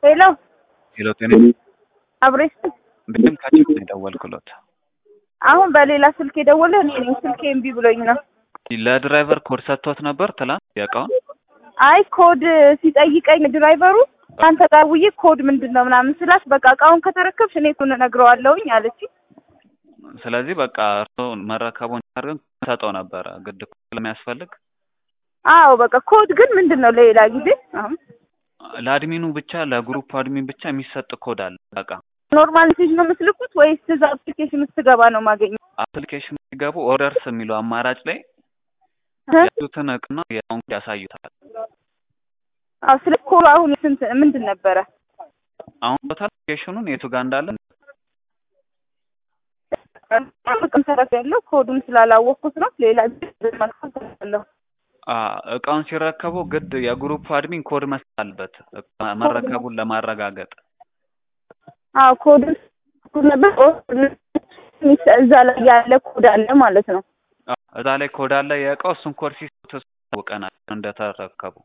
ሄሎ ሄሎ ጤና አብሬስ ብድም ካቸው ነው የደወልኩሎት። አሁን በሌላ ስልክ የደወለ እኔ ነኝ። ስልኬ እምቢ ብሎኝ ነው። ለድራይቨር ኮድ ሰጥቶት ነበር ትላንት ያውቃውን አይ ኮድ ሲጠይቀኝ ድራይቨሩ አንተ ጋር ውዬ ኮድ ምንድን ነው ምናምን ስላት በቃ እቃውን ከተረከብሽ እኔ እሱን እነግረዋለሁኝ አለች። ስለዚህ በቃ እርሶ መረከቡን አድርገን ሰጠው ነበረ ግድ ስለሚያስፈልግ አዎ በቃ ኮድ ግን ምንድን ነው ለሌላ ጊዜ አሁን ለአድሚኑ ብቻ ለግሩፕ አድሚን ብቻ የሚሰጥ ኮድ አለ። በቃ ኖርማል ሜሴጅ ነው የምትልኩት ወይስ እዛ አፕሊኬሽን ውስጥ ገባ ነው ማገኘው? አፕሊኬሽን ሲገቡ ኦርደርስ የሚለው አማራጭ ላይ ያሉትን እቅና የአሁን ኮድ ያሳዩታል። አዎ ስለ ኮድ አሁን ስንት ምንድን ነበረ? አሁን ቶታል አፕሊኬሽኑን የቱ ጋር እንዳለ ጥቅም ተረፍ ያለው ኮዱን ስላላወቅኩት ነው። ሌላ ጊዜ መልካም ተለሁ እቃውን ሲረከቡ ግድ የግሩፕ አድሚን ኮድ መስጠት አለበት መረከቡን ለማረጋገጥ። አዎ ኮዱን ነበር እዛ ላይ ያለ ኮድ አለ ማለት ነው። እዛ ላይ ኮድ አለ የእቃው እሱን ኮድ ሲሰጡ ታውቀናል እንደተረከቡ።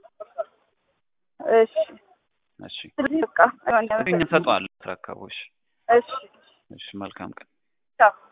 እሺ እሺ በቃ እኛ እንሰጠዋለን ተረከቡ። እሺ እሺ እሺ መልካም ቀን። ቻው